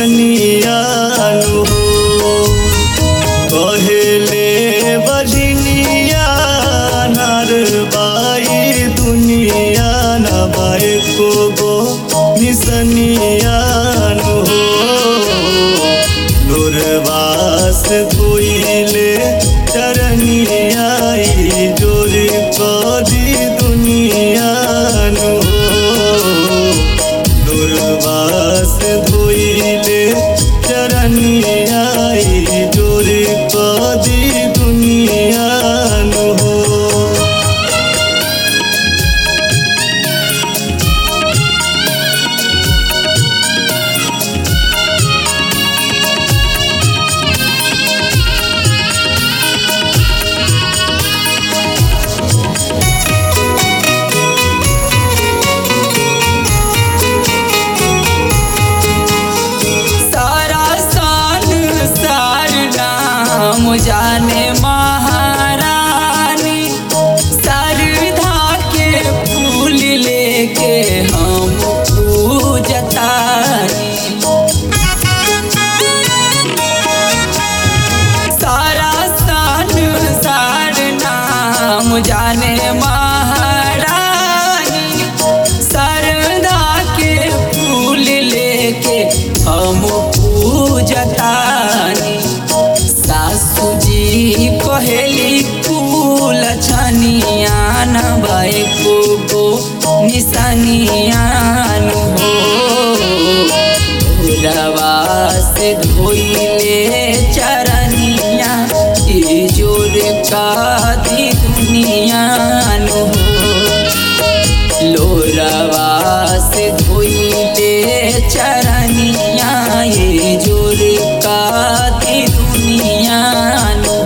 निसनियानु हो कहेले बजनिया नारबाई दुनिया नबाए को गो निसनियानु हो लोरवास धोइले चरनियाई जोरी कदी दुनियानु हो दुर्वास धोइले चरनियाई जोरे कदी दुनियानु हो सारा सान सार नाम जाने महारानी सरधा के फूल लेके हम पूजतानी सारा सान सार नाम जाने महारानी सरदा के फूल लेके हम पूजतानी सासू जी कहेली फूल छनियान भाई को गो निसनियान हो रवा से धोइले चरनिया ई जोर का दी दुनिया नो लोरवा से धोइले चरनिया ये जोर का दी दुनिया नो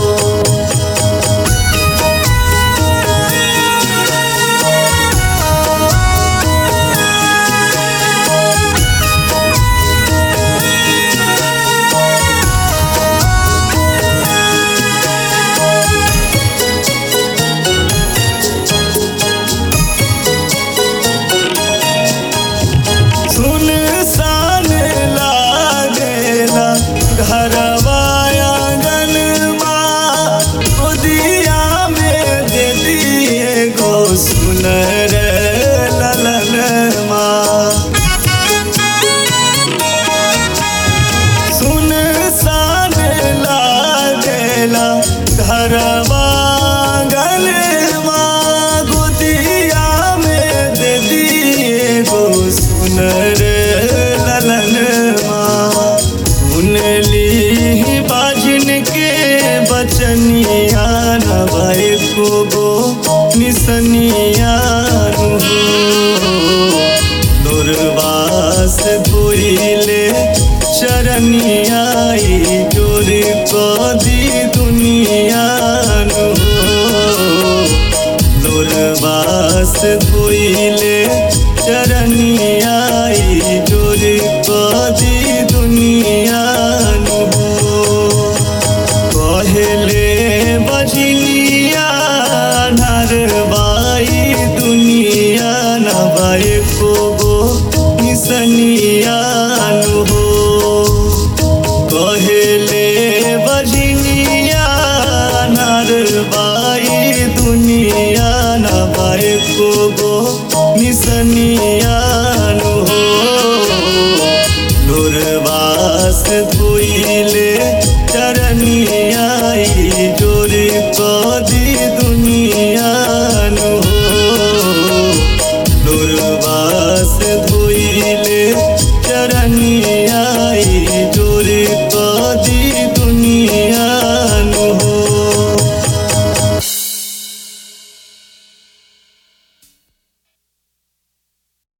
सुन सान लागेला घरवा आंगनमा गोदिया में दे दिए गो सुन रे ललनमा सुन सान लागेला घरवा आंगनमा गोदिया में दे दिए गो सुन रे ललनमा सुनली बाजिन के बचनिया नबाई को गो निसनिया दुर्वास धोइले चरनियाई जोरी कदी दुनिया दुर्वास धोइले चरनियाई जोरी कदी दुनिया कहले बजनिया नरबाई दुनिया नबाई को गो निसनिया हो कहले बजनिया नरबाई दुनिया नबाई को गो निसनिया हो लोरवास